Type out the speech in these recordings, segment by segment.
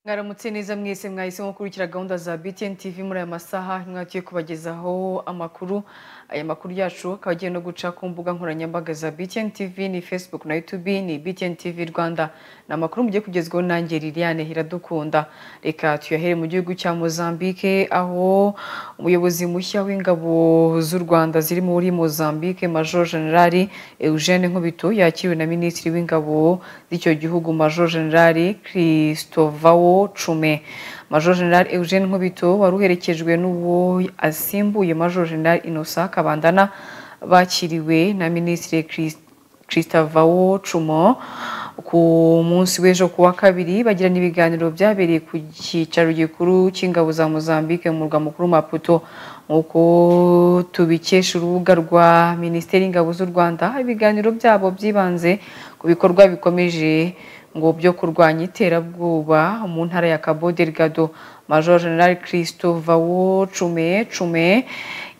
mwaramutse neza mwese mwahise gukurikira gahunda za btn tv muri aya masaha mwatuye kubagezaho amakuru aya makuru yacu akaba agiye no guca ku mbuga nkoranyambaga za btn tv ni facebook na youtube ni btn tv rwanda ni amakuru mugiye kugezwaho nanjye liliane iradukunda reka tuyahere mu gihugu cya mozambique aho umuyobozi mushya w'ingabo z'u rwanda ziri muri mozambique major generali eugene nkubito yakiriwe na minisitiri w'ingabo z'icyo gihugu major generali christovao cume major general eugene nkubito wari uherekejwe n'uwo asimbuye major general innocent kabandana bakiriwe na minisitiri christovao cumo ku munsi w'ejo ku wa kabiri bagirana ibiganiro byabereye ku cyicaro gikuru cy'ingabo za mozambique mu murwa mukuru maputo nk'uko tubikesha urubuga rwa minisiteri y'ingabo z'u rwanda ibiganiro byabo byibanze ku bikorwa bikomeje ngo byo kurwanya iterabwoba mu ntara ya cabo delgado major general christovao cume cume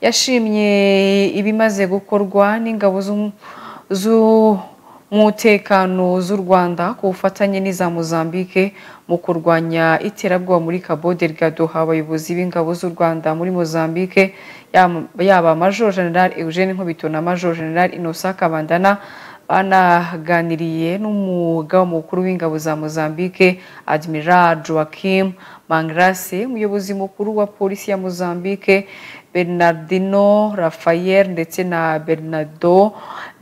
yashimye ibimaze gukorwa n'ingabo umutekano z'u Rwanda ku bufatanye n'iza Mozambique mu kurwanya iterabwoba muri Cabo Delgado abayobozi b'ingabo z'u Rwanda muri Mozambique yaba Major General Eugene Nkubito na Major General Innocent Kabandana banaganiriye n'umugaba mukuru w'ingabo za Mozambique Admiral Joaquim Mangrase umuyobozi mukuru wa polisi ya Mozambique Bernardino Rafael ndetse na Bernardo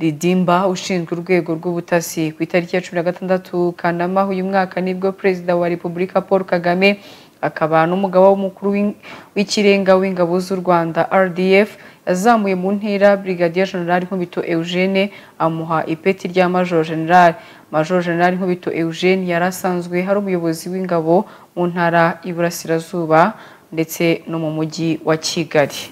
Ridimba ushinzwe urwego rw'ubutasi ku itariki ya cumi na gatandatu Kanama uyu mwaka nibwo perezida wa Repubulika Paul Kagame akaba n'umugaba w'umukuru w'ikirenga w'ingabo z'u Rwanda RDF yazamuye mu ntera Brigadier General Nkubito Eugene amuha ipeti rya Major General Major General Nkubito Eugene yari asanzwe hari umuyobozi w'ingabo mu ntara y'Iburasirazuba ndetse no mu mujyi wa kigali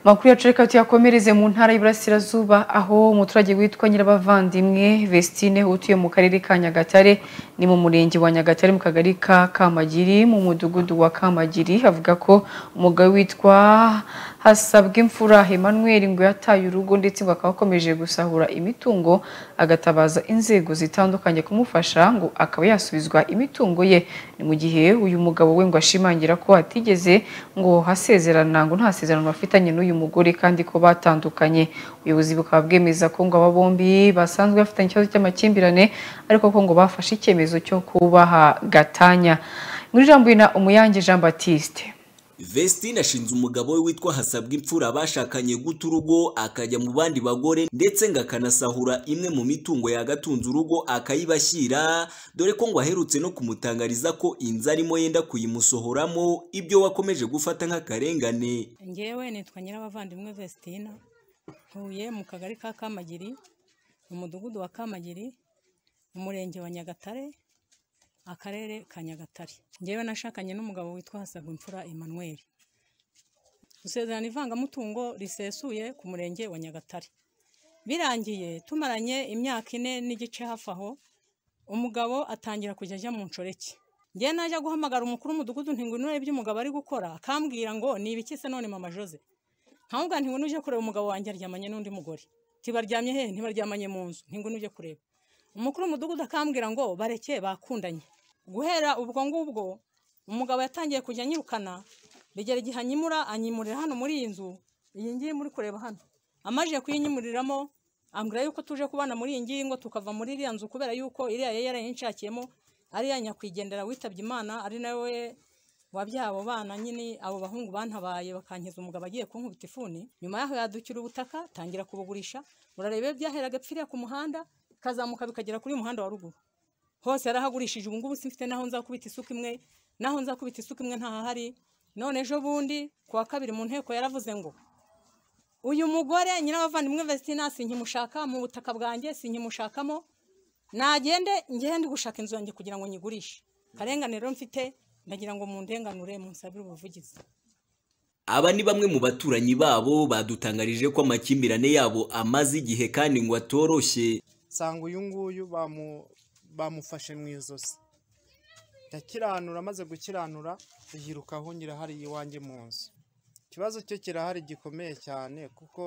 amakuru yacu reka tuyakomereze mu ntara y'iburasirazuba aho umuturage witwa nyirabavandimwe vestine utuye mu karere ka nyagatare ni mu murenge wa nyagatare mu kagari ka kamagiri mu mudugudu wa kamagiri avuga ko umugabo witwa hasabwa imfura Emmanuel ngo yataye urugo ndetse ngo akaba akomeje gusahura imitungo agatabaza inzego zitandukanye kumufasha ngo akaba yasubizwa imitungo ye ni mu gihe uyu mugabo we ngo ashimangira ko atigeze ngo hasezerana ngo nta sezerano bafitanye n'uyu mugore kandi ko batandukanye ubuyobozi bukaba bwemeza ko ngo aba bombi basanzwe bafitanye ikibazo cy'amakimbirane ariko ko ngo bafashe icyemezo cyo kubaha gatanya muri ijambo na umuyange jean batiste Vestine ashinze umugabo we witwa Hasabwa imfura bashakanye guta urugo akajya mu bandi bagore ndetse ngo akanasahura imwe mu mitungo yagatunze urugo akayibashyira dore ko ngo aherutse no kumutangariza ko inzu arimo yenda kuyimusohoramo ibyo wakomeje gufata nk'akarengane ngewe nitwa nyirabavandimwe Vestine ntuye mu kagari ka Kamagiri mu mudugudu wa Kamagiri mu murenge wa Nyagatare akarere ka nyagatare ngewe nashakanye n'umugabo witwa hasabwa imfura Emmanuel gusezerana ivangamutungo risesuye ku murenge wa nyagatare birangiye tumaranye imyaka ine n'igice hafi aho umugabo atangira kujya ajya mu nshoreke ngewe najya guhamagara umukuru w'umudugudu ntingwino ibyo umugabo ari gukora akambwira ngo ni ibiki se none mama jose nkamubwira ntingwino uje kureba umugabo wanjye aryamanye n'undi mugore ntibaryamye he ntibaryamanye mu nzu ntingwino uje kureba umukuru w'umudugudu akambwira ngo bareke bakundanye guhera ubwo ngubwo umugabo yatangiye kujya anyirukana bigera igihe anyimura anyimurira hano muri iyi nzu iyi ngiyi muri kureba hano amajije kuyinyimuriramo ambwira yuko tuje kubana muri iyi ngiyi ngo tukava muri iriya nzu kubera yuko iriya yari yarayinshakiyemo ariya nyakwigendera witabye imana ari nawe wabyaye abo bana nyine abo bahungu bantabaye bakankiza umugabo agiye kunkubita ifuni nyuma yaho yadukira ubutaka tangira kubugurisha urareba byahera agapfiriya ku muhanda kazamuka bikagera kuri uyu muhanda wa ruguru hose yarahagurishije ubu ngubu simfite naho nzakubita isuka imwe naho nzakubita isuka imwe ntahahari none ejo bundi ku wa kabiri mu nteko yaravuze ngo uyu mugore nyirabavandimwe vestina sinkimushaka mu butaka bwanjye sinkimushakamo nagende ngende gushaka inzu yanjye kugira ngo nyigurishe karenganiro mfite ndagira ngo mundenganure munsabire ubuvugizi aba ni bamwe mu baturanyi babo badutangarije ko amakimbirane yabo amaze igihe kandi ngo atoroshye nsanga uyu nguyu bamufashe mu ijosi yakiranura amaze gukiranura yiruka ahungira hariya iwanjye mu nzu ikibazo cye kirahari gikomeye cyane kuko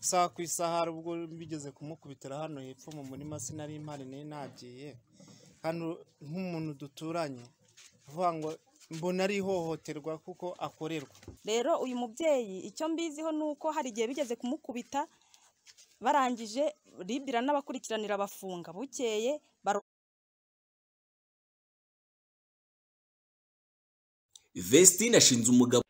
saa ku isaha ubwo bigeze kumukubitira hano hepfo mu murima sinari mpari nagiye hano nk'umuntu duturanye avuga ngo mbona ari ihohoterwa kuko akorerwa rero uyu mubyeyi icyo mbiziho ni uko hari igihe bigeze kumukubita barangije ribu iranabakurikiranira abafunga bukeye baro Vestine ashinze umugabo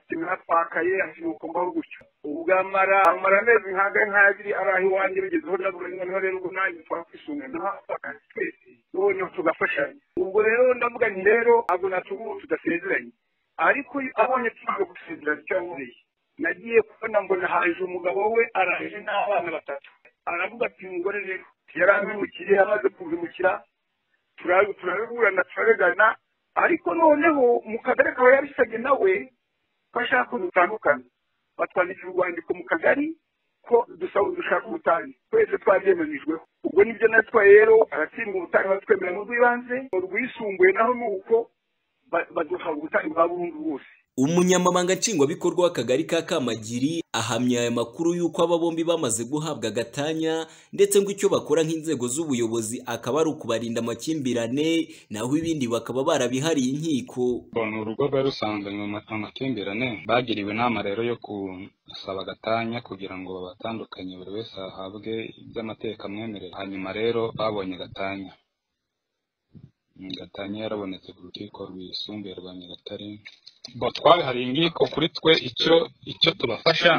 kimwatwakaye akimukombaho gutyo ubwo amara amara amezi nkaga nk'abiri ari aho iwanjye bigezeho ndabura noneho rero ubwo nanjye twaba twisungane n'ahatwakaye twese noneho tugafashanya ubwo rero ndavuga nti rero ntabwo natuma ubu tudasezeranye ariko iyo abonye tumaze gusezerana icyo yaboneye nagiye kubona mbona haje umugabo we araje n'abana batatu aravuga ati umugore rero yarambimukiye amaze kubimukira turabiburana turabigana ariko noneho mu kagari akaba yabisabye nawe ko ashaka ko dutandukana batwandikira urwandiko mu kagari ko dusaba dushaka ubutane twese twabyemeranijweho ubwo nibyo natwe rero aratsindwa ubutane batwemera mu rw'ibanze mu rwisumbuye naho ni uko ba- baduha ubutane bwa burundu bwose umunyamabanga nshingwabikorwa w'akagari ka kamagiri ahamya aya makuru y'uko aba bombi bamaze guhabwa agatanya ndetse ngo icyo bakora nk'inzego z'ubuyobozi akaba ari ukubarinda amakimbirane naho ibindi bakaba barabihariye inkiko Ngo ni urugo rwari rusanzanye mu ma- amakimbirane bagiriwe inama rero yo gusaba agatanya kugira ngo babatandukanye buri wese ahabwe ibyo amateka amwemerera hanyuma rero babonye agatanya Mm, gatanya yarabonetse ku rukiko rwisumbuye rwa nyagatare bo twabihariye inkiko kuri twe icyo icyo tubafasha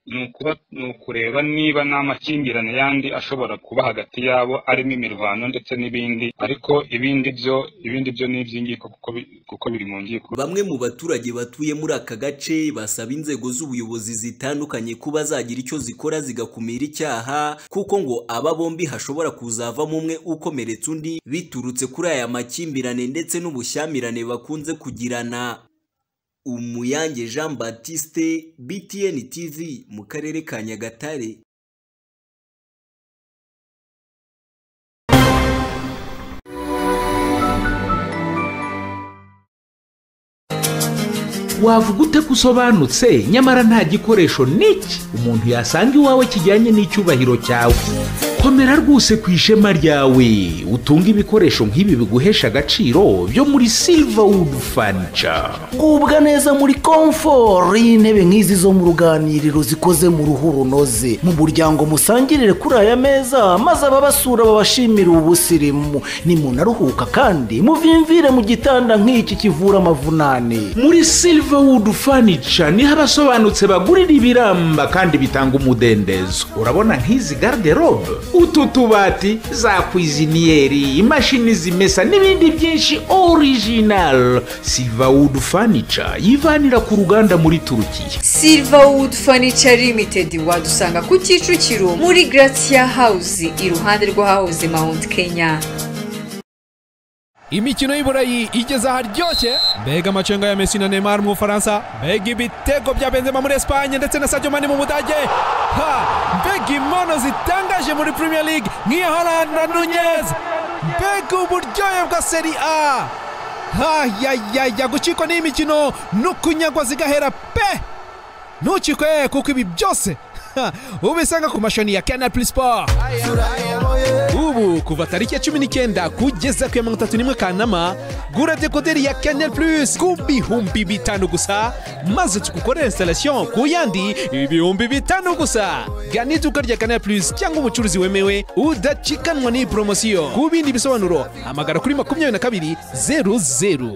ni ukuba ni ukureba niba nta makimbirane yandi ashobora kuba hagati yabo arimo imirwano ndetse n'ibindi ariko ibindi byo ibindi byo ni iby'inkiko kuko bi- kuko biri mu nkiko Bamwe mu baturage batuye muri aka gace basaba inzego z'ubuyobozi zitandukanye kuba zagira icyo zikora zigakumira icyaha kuko ngo aba bombi hashobora kuzavamo umwe ukomeretsa undi biturutse kuri aya makimbirane ndetse n'ubushyamirane bakunze kugirana Umuyange Jean Baptiste BTN TV mu karere ka Nyagatare wavuga ute ko usobanutse nyamara nta gikoresho n'iki umuntu yasanga iwawe kijyanye n'icyubahiro cyawe komera rwose ku ishema ryawe utunge ibikoresho nk'ibi biguhesha agaciro byo muri silverwood furniture gubwa neza muri komforo y'intebe nk'izi zo mu ruganiriro zikoze mu ruhu runoze mu muryango musangirire kuri aya meza maze ababasura babashimire ubusirimu nimunaruhuka kandi muvimvire mu gitanda nk'iki kivura amavunane muri silverwood furniture niho abasobanutse bagurira ibiramba kandi bitanga umudendezo urabona nk'izi garderobe utu tubati za kwiziniyeri imashini zimesa n'ibindi byinshi original silverwood furniture yivanira ku ruganda muri turukiya Silverwood Furniture Limited wadusanga ku Kicukiro muri Gratia House iruhande rw'ahahoze Mount Kenya. imikino y'i burayi igeze aharyoshye mbega amacenga ya messi na neymar mu bufaransa mbega ibitego bya benzema muri esipanye ndetse na sadio mani mu budage ha mbega impono zitangaje muri premier league nk'iya holland na nunez mbega uburyohe bwa seri a hayayaya gucikwa n'iyi mikino n'ukunyagwa zigahera pe ntukikwe kuko ibi byose ha, ubisanga ku mashoni ya canal plus sport ubu kuva tariki ya cumi n'icyenda kugeza ku ya mirongo itatu n'imwe kanama gura dekoderi ya canal plus ku bihumbi bitanu gusa maze tugukorere installation ku yandi ibihumbi bitanu gusa gana iduka rya canal plus cyangwa umucuruzi wemewe udacikanwa n'iyi poromosiyo ku bindi bisobanuro hamagara kuri makumyabiri na kabiri zeru zeru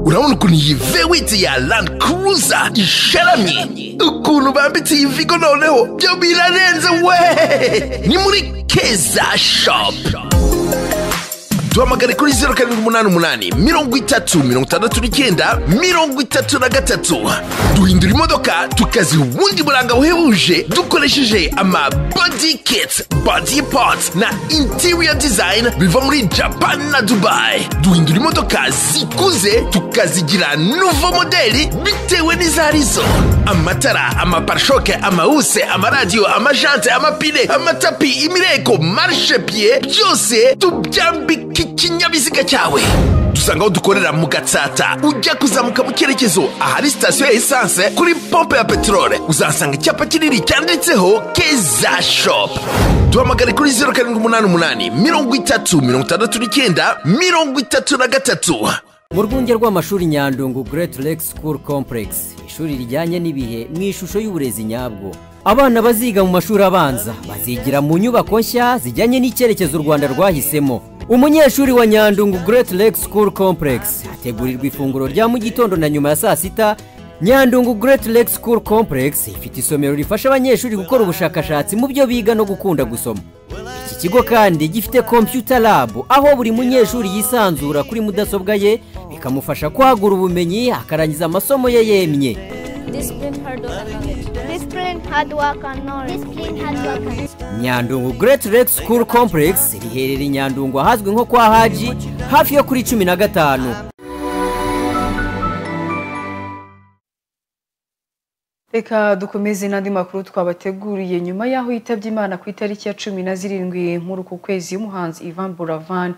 urabona ukuntu iyi vewiti ya landi kuruza isharamye ukuntu bambitse iyi vigo noneho byo birarenze we ni muri keza shopu duhamagare kuri zeru karindwi umunani umunani mirongo itatu mirongo itandatu n'icyenda mirongo itatu na gatatu duhindura imodoka tukaziha ubundi buranga buhebuje dukoresheje ama body kits body parts na interior design biva muri japan na dubai duhindura imodoka zikuze tukazigira nuvo modeli bitewe n'izo arizo amatara amaparishoke amawuse amaradiyo amajante amapine amatapi imireko marishe piye byose tubyambika ikinyabiziga cyawe dusanga aho dukorera mu gatsata ujya kuzamuka mu cyerekezo ahari sitasiyo ya esanse kuri pompe ya peteroli uzahasanga icyapa kinini cyanditseho keza shopu duhamagare kuri zeru karindwi umunani umunani mirongo itatu mirongo itandatu n'icyenda mirongo itatu na gatatu mu rwunge rw'amashuri nyandungu Great Lake School Complex ishuri rijyanye n'ibihe mu ishusho y'uburezi nyabwo abana baziga mu mashuri abanza bazigira mu nyubako nshya zijyanye n'icyerekezo u rwanda rwahisemo umunyeshuri wa nyandungu Great Lake School Complex ategurirwa ifunguro rya mu gitondo na nyuma ya saa sita nyandungu Great Lake School Complex ifite isomero rifasha abanyeshuri gukora ubushakashatsi mu byo biga no gukunda gusoma iki kigo kandi gifite computer lab aho buri munyeshuri yisanzura kuri mudasobwa ye bikamufasha kwagura ubumenyi akarangiza amasomo ye yemye nyandungu Great Lake School Complex riherereye i nyandungu ahazwi nko kwa haji hafi yo kuri cumi na gatanu reka dukomeze n'andi makuru twabateguriye nyuma y'aho yitabye imana ku itariki ya cumi na zirindwi muri uku kwezi y'umuhanzi ivan buravan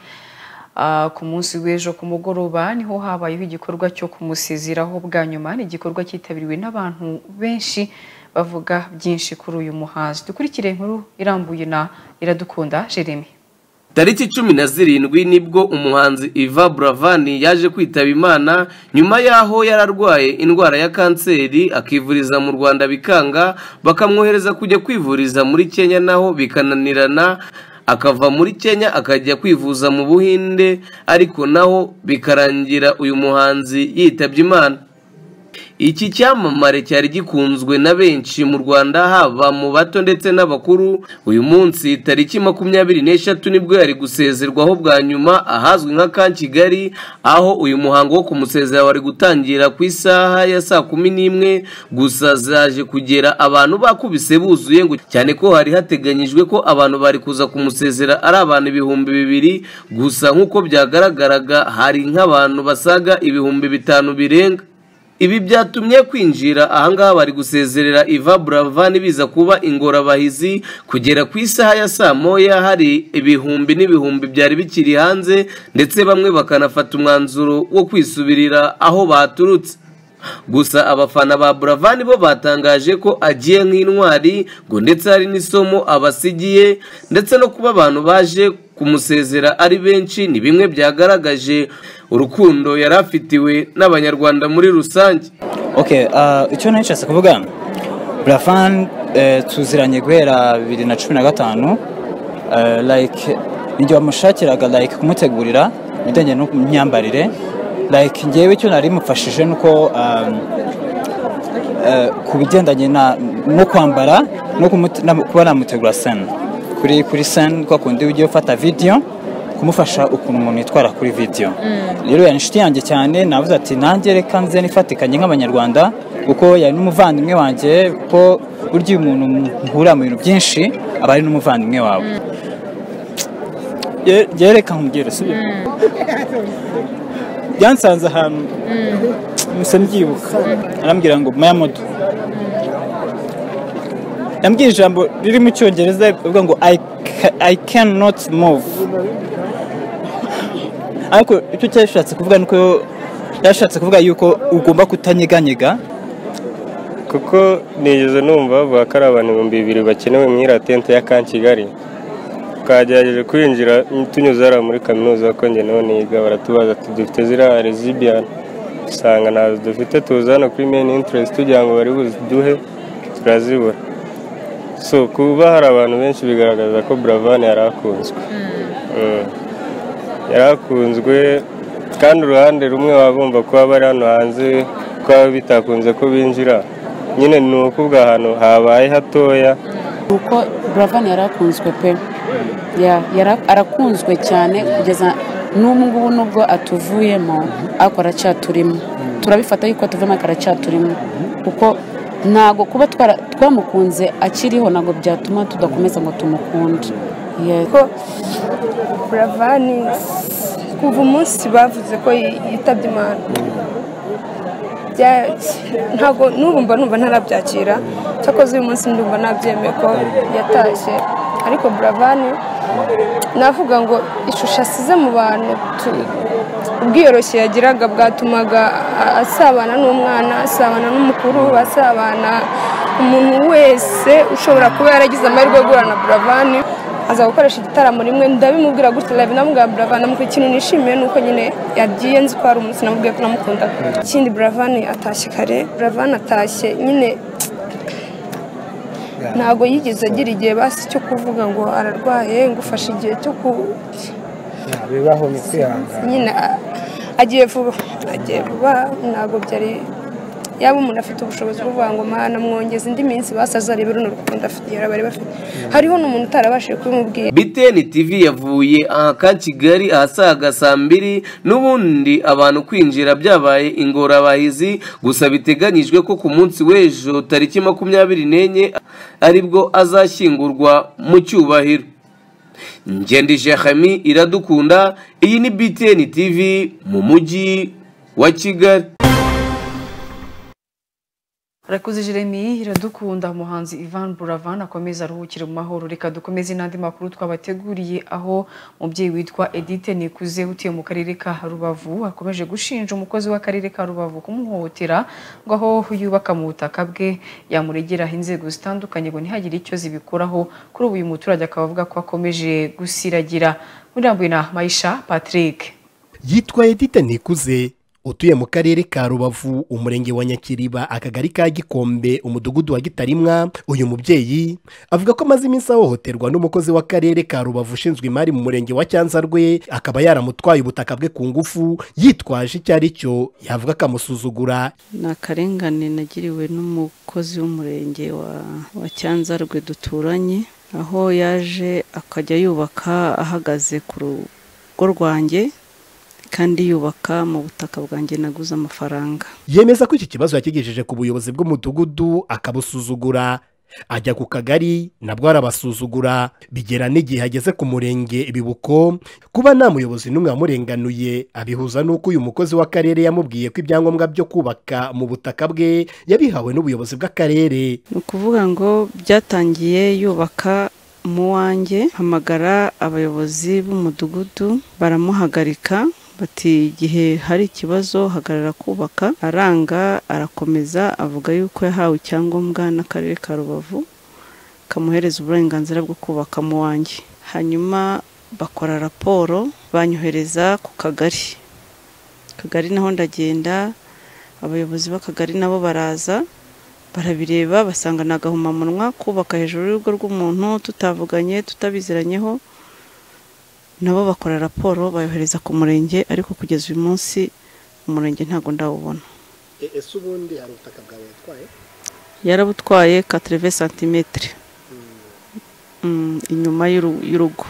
Ah, ku munsi w'ejo ku mugoroba niho habayeho igikorwa cyo kumusezeraho bwa nyuma ni igikorwa cyitabiriwe n'abantu benshi bavuga byinshi kuri uyu muhanzi dukurikire inkuru irambuye na iradukunda jeremy tariki cumi na zirindwi nibwo umuhanzi iva buravani yaje kwitaba imana nyuma y'aho yari arwaye indwara ya kanseri akivuriza mu rwanda bikanga bakamwohereza kujya kwivuriza muri kenya naho bikananirana akava muri kenya akajya kwivuza mu buhinde ariko naho bikarangira uyu muhanzi yitabye imana iki cyamamare cyari gikunzwe na benshi mu rwanda haba mu bato ndetse n'abakuru uyu munsi tariki makumyabiri n'eshatu nibwo yari gusezerwaho bwa nyuma ahazwi nka ka kigali aho uyu muhango wo kumusezera wari gutangira ku isaha ya saa kumi n'imwe gusa zaje kugera abantu bakubise buzuye ngo cyane ko hari hateganyijwe ko abantu bari kuza kumusezera ari abantu ibihumbi bibiri gusa nk'uko byagaragaraga hari nk'abantu basaga ibihumbi bitanu birenga ibi byatumye kwinjira ahangaha bari gusezerera iva buravani biza kuba ingorabahizi kugera ku isaha ya saa moya hari ibihumbi n'ibihumbi byari bikiri hanze ndetse bamwe bakanafata umwanzuro wo kwisubirira aho baturutse gusa abafana ba buravani bo batangaje ko agiye nk'intwari ngo ndetse hari n'isomo abasigiye ndetse no kuba abantu baje kumusezera ari benshi ni bimwe byagaragaje urukundo yari afitiwe n'abanyarwanda muri rusange okay uh, icyo nacitse kuvuga burafani eh, tuziranye guhera bibiri na cumi na gatanu eh, like igihe wamushakiraga like kumutegurira ibijyanye n'imyambarire like ngewe icyo nari mufashije nuko um, eh, ku bigendanye na- no kwambara no kumute- na- kuba namutegura sena kuri kuri sena kwa kundi ugiye ufata video kumufasha ukuntu umuntu yitwara kuri video rero yari inshuti yanjye cyane navuze ati nanjye reka nze nifatikanye nk'abanyarwanda kuko yari n'umuvandimwe wanjye kuko burya iyo umuntu muhurira mu bintu byinshi aba ari n'umuvandimwe wawe Ye- ye reka nkubwire sibyo byansanze ahantu musa mbyibuka arambwira ngo maya moto yambwiye ijambo riri mu cyongereza rivuga ngo i, ca- I cannot move ariko icyo cyashatse kuvuga nuko yashatse kuvuga yuko ugomba kutanyeganyega kuko nigeze numva bavuga ko ari abantu ibihumbi bibiri bakenewe mu iratente ya kan kigali twagerageje kwinjira tunyuze hariya muri kaminuza ko njye naho niga baratubaza ati dufite ziriya rezibiyani usanga ntazo dufite tuza hano kuri meni interesi tugira ngo bari buziduhe turazibura so kuba hari abantu benshi bigaragaza ko buravani yari akunzwe Mm. yari akunzwe kandi uruhande rumwe baba bumva kuba bari hano hanze ko baba bitakunze ko binjira nyine ni ukuvuga ahantu habaye hatoya nuko buravani yari akunzwe pe Ya, yara- arakunzwe cyane kugeza n'ubu ngubu nubwo atuvuyemo ariko aracyaturimo turabifata yuko atuvuyemo ariko aracyaturimo kuko ntabwo kuba twara- twamukunze akiriho ntabwo byatuma tudakomeza ngo tumukunde Yes. ko buravani kuva umunsi bavuze ko yi- yitabye imana bya- ntabwo n'ubu mba numva ntarabyakira cyakoze uyu munsi ndumva nabyemeye ko yatashye ariko buravani navuga ngo ishusho asize mu bantu tu- ubwiyoroshye yagiraga bwatumaga a- asabana n'umwana asabana n'umukuru asabana umuntu wese ushobora kuba yaragize amahirwe yo guhura na buravani aza gukoresha igitaramo rimwe ndabimubwira gutya live namubwira buravani amubwira ikintu nishimiye ni uko nyine yagiye nzi ko hari umunsi namubwiye ko namukundaga ikindi buravani atashye kare buravani atashye nyine ntabwo yigeze agira igihe basi cyo kuvuga ngo ararwaye ngo ufashe igihe cyo ku bibaho ni kwihangana nyine a- agiye vuba agiye vuba ntabwo byari yaba umuntu afite ubushobozi bwo kuvuga ngo mana mwongeze indi minsi basaza arebe runo rukundo afite yari bari bafite hariho n'umuntu utarabashije kubimubwira biteni tv yavuye ahaka kigali ahasaga saa mbiri n'ubundi abantu kwinjira byabaye ingorabahizi gusa biteganyijwe ko ku munsi w'ejo tariki makumyabiri n'enye aribwo azashyingurwa mu cyubahiro ngendi jehami iradukunda iyi ni btn tv mu mujyi wa kigali Rakuzi Jeremy iradukunda umuhanzi Ivan Buravan akomeza aruhukire mu mahoro reka dukomeze n'andi makuru twabateguriye aho umubyeyi witwa Edith Nikuze utuye mu karere ka Rubavu akomeje gushinja umukozi w'akarere ka Rubavu kumuhohotera ngo aho yubaka mu butaka bwe yamuregeraho inzego zitandukanye ngo ntihagire icyo zibikoraho kuri ubu uyu muturage akaba avuga ko akomeje gusiragira muri Rambwe na Maisha Patrick yitwa edita nikuze utuye mu karere ka rubavu umurenge wa nyakiriba akagari ka gikombe umudugudu wa gitarimwa uyu mubyeyi avuga ko amaze iminsi ahohoterwa n'umukozi w'akarere ka rubavu ushinzwe imari mu murenge wa cyanzarwe akaba yaramutwaye ubutaka bwe ku ngufu yitwaje icyo ari cyo yavuga akamusuzugura ni akarengane nagiriwe n'umukozi w'umurenge wa wa cyanzarwe duturanye aho yaje akajya yubaka ahagaze ku rugo rwanjye kandi yubaka mu butaka bwanjye naguze amafaranga yemeza ko iki kibazo yakigejeje ku buyobozi bw'umudugudu akabusuzugura ajya ku kagari nabwo arabasuzugura bigera n'igihe ageze ku murenge bibuko kuba nta muyobozi n'umwe wamurenganuye abihuza n'uko uyu mukozi w'akarere yamubwiye ko ibyangombwa byo kubaka mu butaka bwe yabihawe n'ubuyobozi bw'akarere ni ukuvuga ngo byatangiye yubaka mu wanjye hamagara abayobozi b'umudugudu baramuhagarika bati igihe hari ikibazo hagarara kubaka aranga arakomeza avuga yuko yahawe icyangombwa n'akarere ka rubavu kamuhereza uburenganzira bwo kubaka mu wanjye hanyuma bakora raporo banyohereza ku kagari akagari naho ndagenda abayobozi b'akagari nabo baraza barabireba basanga ni agahomamunwa kubaka hejuru y'urugo rw'umuntu tutavuganye tutabiziranyeho nabo bakora raporo bayohereza ku murenge ariko kugeza uyu munsi umurenge ntabwo ndawubona ese ubundi hari ubutaka bwawe yatwaye yarabutwaye katereve santimetero Mm, inyuma y'uru- y'urugo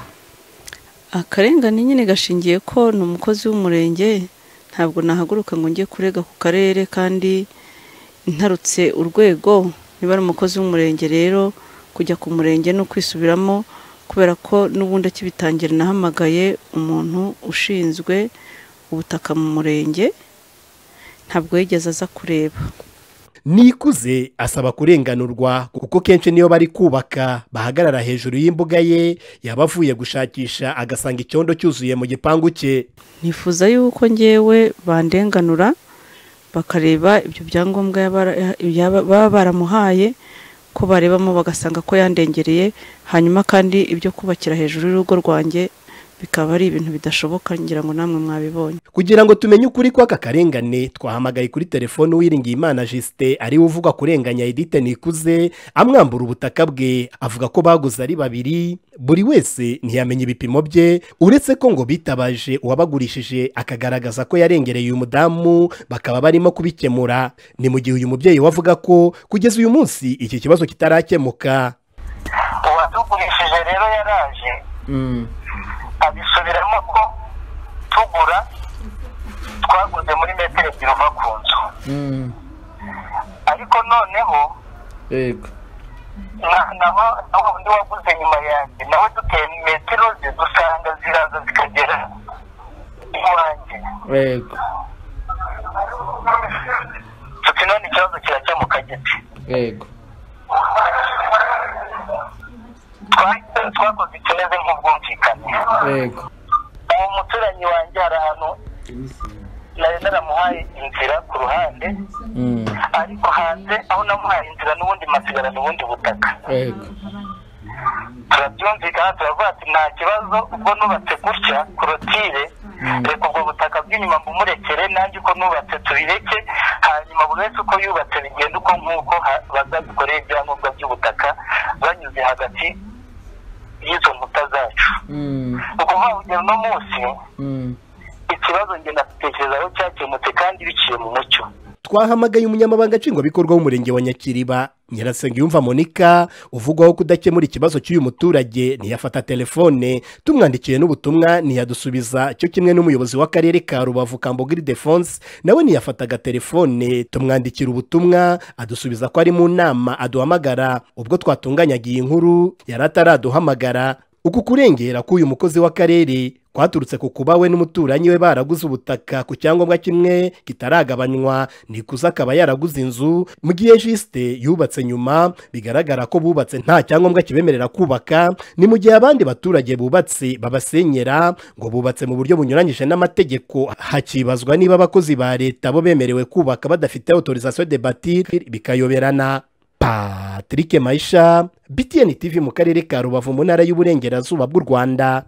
akarengane nyine gashingiye ko ni umukozi w'umurenge ntabwo nahaguruka ngo njye kurega ku karere kandi ntarutse urwego niba ari umukozi w'umurenge rero kujya ku murenge no kwisubiramo kubera ko n'ubundi akibitangira nahamagaye umuntu ushinzwe ubutaka mu murenge ntabwo yigeze aza kureba nikuze asaba kurenganurwa kuko kenshi niyo bari kubaka bahagarara hejuru y'imbuga ye yaba avuye gushakisha agasanga icyondo cyuzuye mu gipangu cye nifuza yuko ngewe bandenganura bakareba ibyo byangombwa yaba- yaba- baba baramuhaye ko barebamo bagasanga ko yandengereye hanyuma kandi ibyo kubakira hejuru y'urugo rwanjye bikaba ari ibintu bidashoboka ngira ngo namwe mwabibonye kugira ngo tumenye ukuri kw'aka karengane twahamagaye kuri telefone uwiringiyimana jisite ariwe uvuga kurenganya edite nikuze amwambura ubutaka bwe avuga ko baguze ari babiri buri wese ntiyamenya ibipimo bye uretse ko ngo bitabaje uwabagurishije akagaragaza ko yarengereye uyu mudamu bakaba barimo kubikemura ni mu gihe uyu mubyeyi we avuga ko kugeza uyu munsi iki kibazo kitarakemuka uwatugurishije rero yaraje abisubiramo ko tugura twaguze muri metero ebyiri uva ku nzu ariko noneho yego na- naho naho undi waguze nyuma yanjye nawe duteye metero ze dusanga ziraza zikagera iwanjye yego tuti none ikibazo kirakemuka giti yego twakoze ikimeze nk'ubwumvikane twumvikane yego uwo muturanyi wanjye hari ahantu nari naramuhaye inzira ku ruhande ariko hanze aho namuhaye inzira n'ubundi masigarana ubundi butaka yego turabyumvikana turavuga ati nta kibazo ubwo nubatse gutya korotire reka ubwo butaka bw'inyuma mbumurekere nanjye uko nubatse tubireke hanyuma buri wese uko yubatse bigenda uko nk'uko ha- bazabikoreye ibyangombwa by'ubutaka banyuze hagati y'izo nkuta zacu ni ukuvuga ngo kugera uno munsi ikibazo njye natekerezaho cyakemutse kandi biciye mu mucyo twahamagaye umunyamabanga nshingwabikorwa w'umurenge wa nyakiriba nyirasengiyumva monica uvugwaho kudakemura ikibazo cy'uyu muturage ntiyafata telefone tumwandikiye n'ubutumwa ntiyadusubiza cyo kimwe n'umuyobozi w'akarere ka rubavu kambogiri defonse nawe ntiyafataga telefone tumwandikira ubutumwa adusubiza ko ari mu nama aduhamagara ubwo twatunganyaga iyi nkuru yari ataraduhamagara uku kurengera k'uyu mukozi w'akarere kwaturutse ku kuba we n'umuturanyi we baraguze ubutaka ku cyangombwa kimwe kitaragabanywa nikuze akaba yaraguze inzu mu gihe jisite yubatse nyuma bigaragara ko bubatse nta cyangombwa kibemerera kubaka ni mu gihe abandi baturage bubatse babasenyera ngo bubatse mu buryo bunyuranyije n'amategeko hakibazwa niba abakozi ba leta bo bemerewe kubaka badafite autorisation de batir bikayoberana patrick mayisha btn tv mu karere ka rubavu mu ntara y'uburengerazuba bw'u rwanda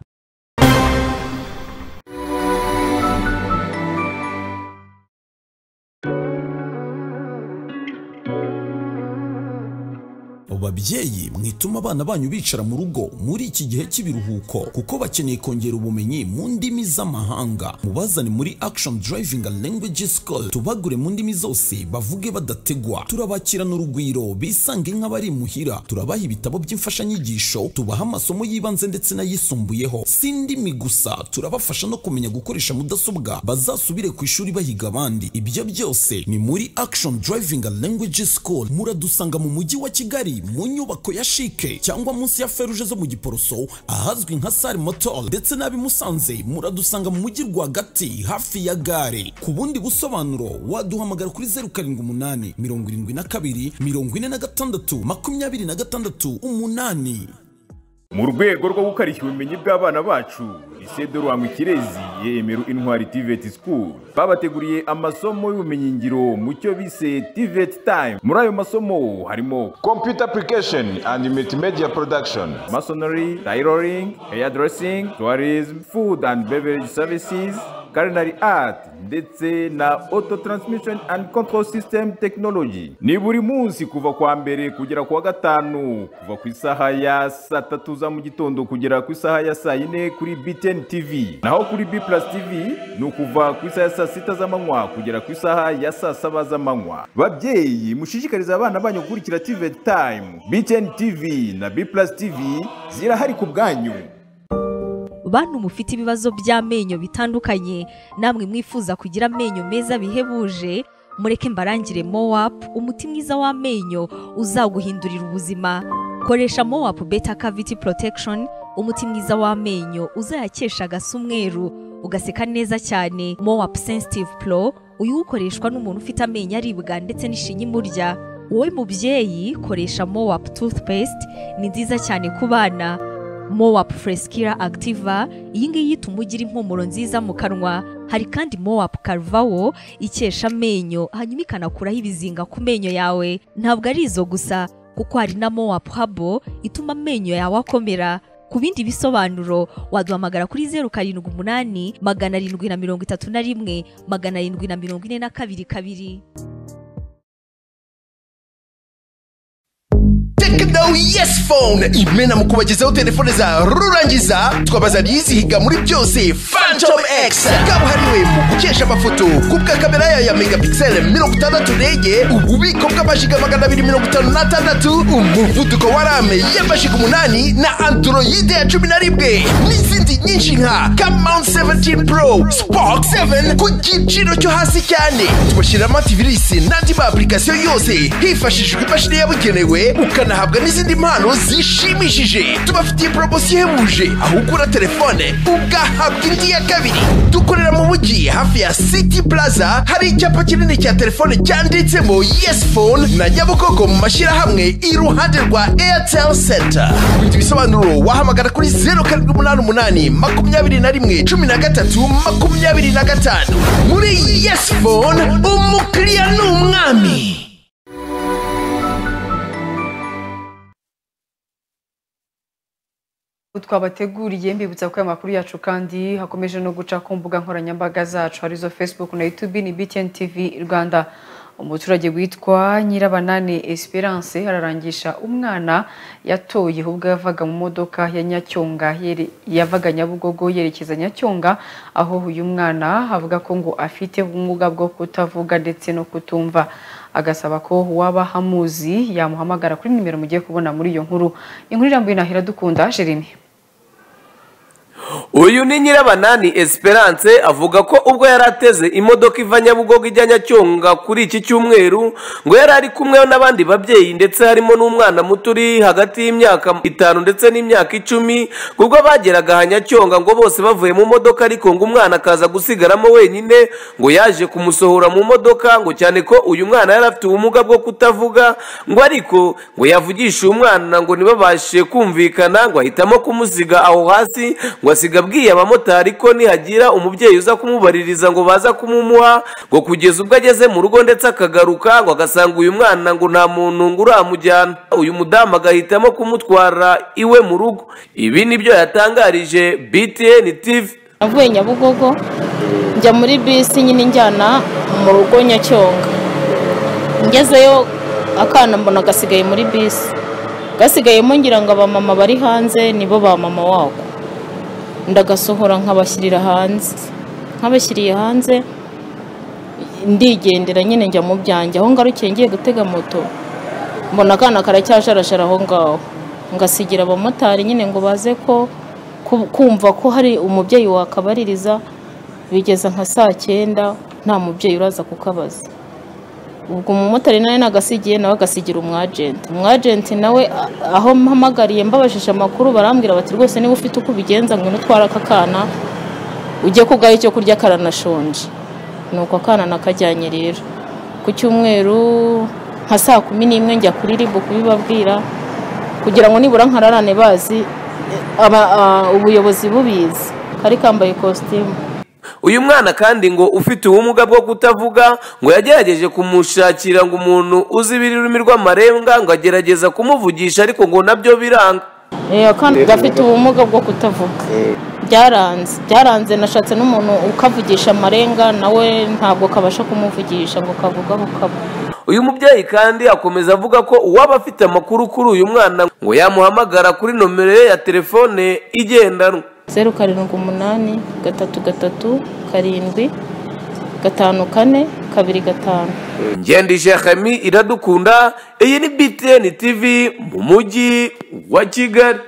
babyeyi mwituma abana banyu bicara mu rugo muri iki gihe cy'ibiruhuko kuko bakeneye kongera ubumenyi mu ndimi z'amahanga mubazane muri action driving language school tubagure mu ndimi zose bavuge badategwa turabakirana urugwiro bisange nk'abari imuhira turabaha ibitabo by'imfashanyigisho tubaha amasomo y'ibanze ndetse n'ayisumbuyeho si indimi gusa turabafasha no kumenya gukoresha mudasobwa bazasubire ku ishuri bahiga abandi ibyo byose ni muri action driving language school muradusanga mu mujyi wa kigali mu nyubako ya shike cyangwa munsi ya feruje zo mu giporoso ahazwi nka sare motol ndetse n'ab'i musanze muradusanga mu mujyi rwagati hafi ya gare ku bundi busobanuro waduhamagara kuri zeru karindwi umunani mirongo irindwi na kabiri mirongo ine na gatandatu makumyabiri na gatandatu umunani mu rwego rwo gukarishya ubumenyi bw'abana bacu isedo rwanga ikirezi yemera intwari tiveti sikuru babateguriye amasomo y'ubumenyingiro mu cyo bise tiveti tayimu muri ayo masomo harimo kompiyuta apurikasheni andi multimedia porodakishoni masonori tayiroringi eyadresingi tuwarizmu fudu andi beverage savisizi karinari ati ndetse na auto transmission and control system technology ni buri munsi kuva kwa mbere kugera ku wa gatanu kuva ku isaha ya saa tatu za mu gitondo kugera ku isaha ya saa yine kuri btn tv naho kuri b plus tv ni ukuva ku isaha ya saa sita z'amanywa kugera ku isaha ya saa saba z'amanywa babyeyi mushishikarize abana banyu gukurikira tv time btn tv na b plus tv zirahari ku bwanyu bantu mufite ibibazo by'amenyo bitandukanye namwe mwifuza kugira amenyo meza bihebuje mureke mbarangire mowapu umuti mwiza w'amenyo uzaguhindurira ubuzima koresha mowapu beta kaviti porotekishoni umuti mwiza w'amenyo uzayakesha agasa umweru ugaseka neza cyane mowapu sensitivu puro uyu ukoreshwa n'umuntu ufite amenyo aribwa ndetse n'ishinya imurya wowe mubyeyi koresha mowapu tutupesite ni nziza cyane ku bana mowapu furesikira akitiva iyi ngiyi ituma ugira impumuro nziza mu kanwa hari kandi mowapu karuvawo ikesha amenyo hanyuma ikanakuraho ibizinga ku menyo yawe ntabwo ari izo gusa kuko hari na mowapu habo ituma amenyo yawe akomera ku bindi bisobanuro waduhamagara kuri zeru karindwi umunani magana arindwi na mirongo itatu na rimwe magana arindwi na mirongo ine na kabiri kabiri Tekno Yes Phone imena mu kubagezaho telefone za rurangiza twabazaniye izihiga muri byose Phantom X kabuhariwe mu gukesha amafoto kubwa kamera yayo ya megapixel mirongo itandatu ndege ububiko bw'amajiga magana abiri mirongo itanu n'atandatu umuvuduko wa rame y'amajiga umunani na androide ya cumi na rimwe n'izindi nyinshi nka Camount 17 Pro Spark 7 ku giciro cyo hasi cyane tubashyiramo antivirus n'andi ma application yose hifashishijwe imashini yabugenewe ukanahabwa n'izindi mpano zishimishije tubafitiye poromosiyo ihebuje aho ugura telefone ugahabwa indi ya kabiri dukorera mu mujyi hafi ya city plaza hari icyapa kinini cya telefone cyanditsemo yes phone na nyabugogo mu mashyirahamwe iruhande rwa airtel center kugira ibisobanuro wahamagara kuri zeru karindwi umunani umunani makumyabiri na rimwe cumi na gatatu makumyabiri na gatanu muri yes phone umukiriya ni umwami twabateguriye mbibutsa ko aya makuru yacu kandi hakomeje no guca ku mbuga nkoranyambaga zacu arizo facebook na youtube ni btn tv rwanda umuturage witwa nyirabanani esperance ararangisha umwana yatoye ubwo yavaga mu modoka ya nyacyonga yere- yavaga nyabugogo yerekeza nyacyonga aho uyu mwana avuga ko ngo afite ubumuga bwo kutavuga ndetse no kutumva agasaba ko waba hamuzi yamuhamagara kuri nimero mugiye kubona muri iyo nkuru inkuru irambuye nahera dukunda jeremy uyu ni nyirabanani esperance avuga ko ubwo yari ateze imodoka iva nyabugogo ijya nyacyonga kuri iki cyumweru ngo yari ari kumwe n'abandi babyeyi ndetse harimo n'umwana muto uri hagati y'imyaka itanu ndetse n'imyaka icumi ubwo bageraga aha nyacyonga ngo bose bavuye mu modoka ariko ngo umwana akaza gusigaramo wenyine ngo yaje kumusohora mu modoka ngo cyane ko uyu mwana yari afite ubumuga bwo kutavuga ngo ariko ngo yavugishe uyu mwana ngo ntibabashe kumvikana ngo ahitamo kumusiga aho hasi ngo asiga abwiye abamotari ko nihagira umubyeyi uza kumubaririza ngo baza kumumuha ngo kugeza ubwo ageze mu rugo ndetse akagaruka ngo agasanga uyu mwana ngo nta muntu ngo uramujyana uyu mudamu agahitamo kumutwara iwe mu rugo ibi nibyo yatangarije btn tv navuye nyabugogo njya muri bisi nyine njyana mu rugo nyacyonga ngezeyo akana mbona gasigaye muri bisi gasigayemo ngira ngo abamama bari hanze nibo ba mama wako ndagasohora nkabashyirira hanze nkabashyiriye hanze ndigendera nyine njya mu byanjye aho ngarukiye ngiye gutega moto mbona akana karacyajarajara aho ngaho ngasigira abamotari nyine ngo baze ko ku- kumva ko hari umubyeyi wakabaririza bigeza nka saa cyenda nta mubyeyi uraza kukabaza ubwo umumotari nawe nagasigiye nawe agasigira umwajenti umwajenti nawe a- aho mpamagariye mbabajije amakuru barambwira bati rwose niba ufite uko ubigenza ngwino utware aka kana ujye kugaha icyo kurya karanashonje ni uko akana nakajyanye rero ku cyumweru nka saa kumi n'imwe njya kuri ribu kubibabwira kugira ngo nibura nkararane bazi aba- a- ubuyobozi bubizi kari kambaye ikositimu uyu mwana kandi ngo ufite ubumuga bwo kutavuga ngo yagerageje kumushakira ngo umuntu uzi ibirurimi rw'amarenga ngo agerageza kumuvugisha ariko ngo nabyo biranga Eh, akana gafite ubumuga bwo kutavuga byaranze byaranze nashatse n'umuntu ukavugisha amarenga nawe ntabwo kabasha kumuvugisha ngo kavuga aho kaba uyu mubyeyi kandi akomeza avuga ko uwaba afite amakuru kuri uyu mwana ngo yamuhamagara kuri nomero ye ya telefone igendanwa zeru karindwi umunani gatatu gatatu karindwi gatanu kane kabiri gatanu ngendi shekemi iradukunda iyi ni btn tv mu mujyi wa kigali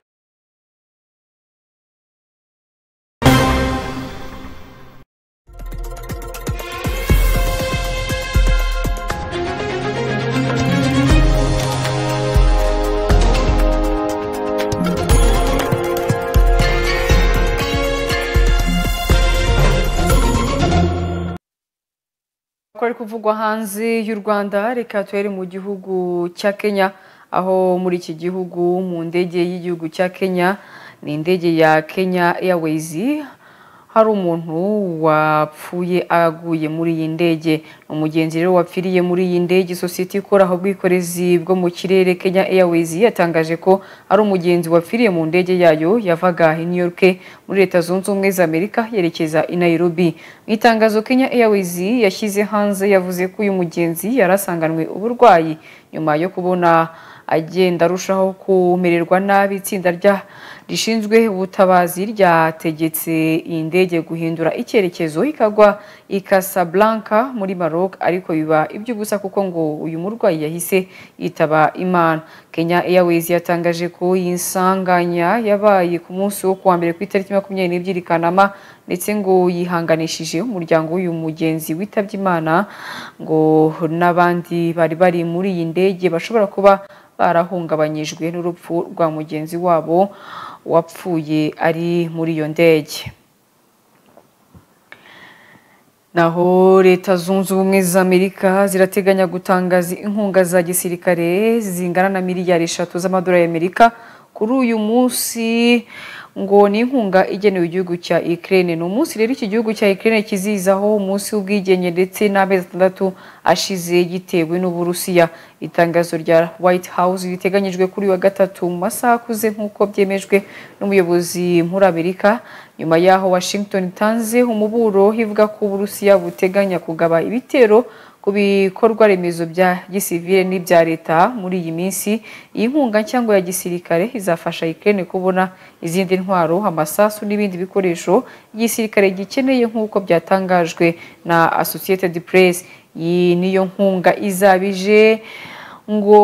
ko ari kuvugwa hanze y'u rwanda reka tuhere mu gihugu cya kenya aho muri iki gihugu mu ndege y'igihugu cya kenya ni indege ya kenya airways hari umuntu wapfuye aguye muri iyi ndege Ni umugenzi rero wapfiriye muri iyi ndege sosiyete ikora ubwikorezi bwo mu kirere kenya airways yatangaje ko ari umugenzi wapfiriye mu ndege yayo yavaga i new york muri leta zunze ubumwe za amerika yerekeza i nairobi mu itangazo kenya airways yashyize hanze yavuze ko uyu mugenzi yari asanganwe uburwayi nyuma yo kubona agenda arushaho kumererwa nabi itsinda rya rishinzwe ubutabazi ryategetse iyi ndege guhindura icyerekezo ikagwa i Casablanca muri Maroc ariko biba iby'ubusa kuko ngo uyu murwayi yahise yitaba Imana Kenya Airways yatangaje ko iyi nsanganya yabaye ku munsi wo kuwa mbere ku itariki makumyabiri n'ebyiri Kanama ndetse ngo yihanganishije umuryango w'uyu mugenzi witabye Imana ngo n'abandi bari bari muri iyi ndege bashobora kuba barahungabanyijwe n'urupfu rwa mugenzi wabo wapfuye ari muri iyo ndege naho leta zunze ubumwe za amerika zirateganya gutangaza inkunga za gisirikare zingana na miliyari eshatu z'amadolari y'amerika kuri uyu munsi ngo ni inkunga igenewe igihugu cya ikirere ni umunsi rero iki gihugu cya ikirere kizizaho umunsi w'ubwigenge ndetse n'amezi atandatu ashize gitewe n'uburusiya itangazo rya white house riteganyijwe kuri uyu wa gatatu mu masaha akuze nk'uko byemejwe n'umuyobozi muri amerika nyuma yaho washington itanze umuburo ivuga ko uburusiya buteganya kugaba ibitero ku bikorwa remezo bya gisivile n'ibya leta muri iyi minsi iyi nkunga cyangwa ya gisirikare izafasha ikirere kubona izindi ntwaro amasasu n'ibindi bikoresho igisirikare gikeneye nk'uko byatangajwe na associated press iyi niyo nkunga izabije ngo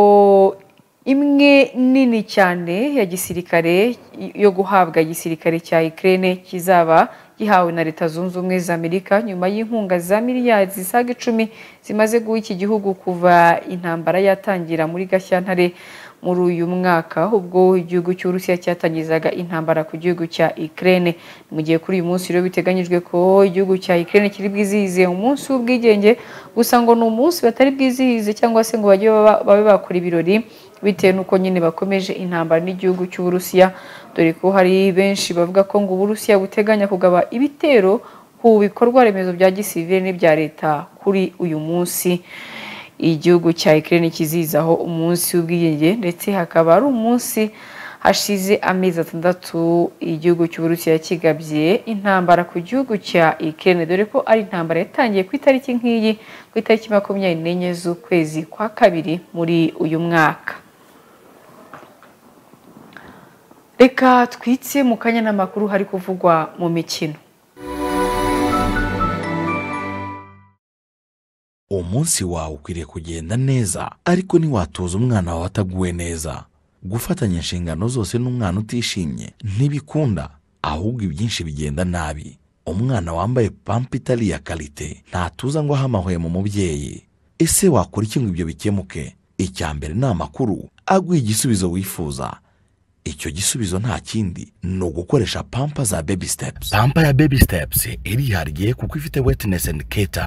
imwe nini cyane ya gisirikare yo guhabwa igisirikare cya ikirere kizaba gihawe na leta zunze ubumwe za amerika nyuma y'inkunga za miliyari zisaga icumi zimaze guha iki gihugu kuva intambara yatangira muri gashyantare muri uyu mwaka ubwo igihugu cy'urusiya cyatangizaga intambara ku gihugu cya ikirere mu gihe kuri uyu munsi rero biteganyijwe ko igihugu cya ikirere kiri bwizihize umunsi w'ubwigenge gusa ngo ni umunsi batari bwizihize cyangwa se ngo bajye babe bakora ibirori bitewe n'uko nyine bakomeje intambara n'igihugu cy'uburusiya dore ko hari benshi bavuga ko ngo uburusiya buteganya kugaba ibitero ku bikorwa remezo bya gisivire n'ibya leta kuri uyu munsi igihugu cya ikirere kizizaho umunsi w'ubwiyunge ndetse hakaba ari umunsi hashize amezi atandatu igihugu cy'uburusiya kigabye intambara ku gihugu cya ikirere dore ko ari intambara yatangiye ku itariki nk'iyi ku itariki makumyabiri n'enye z'ukwezi kwa kabiri muri uyu mwaka reka twitse mu kanya n'amakuru hari kuvugwa mu mikino umunsi wawe ukwiriye kugenda neza ariko ntiwatoza umwana wawe ataguwe neza gufatanya inshingano zose n'umwana utishimye ntibikunda ahubwo ibyinshi bigenda nabi umwana wambaye pampa itari iya karite ntatuza ngo ahamahwe mu mubyeyi ese wakora iki ngo ibyo bikemuke icya mbere ni amakuru aguha igisubizo wifuza icyo gisubizo nta kindi ni ugukoresha pampa za baby steps pampa ya baby steps irihariye kuko ifite wetinesi and keta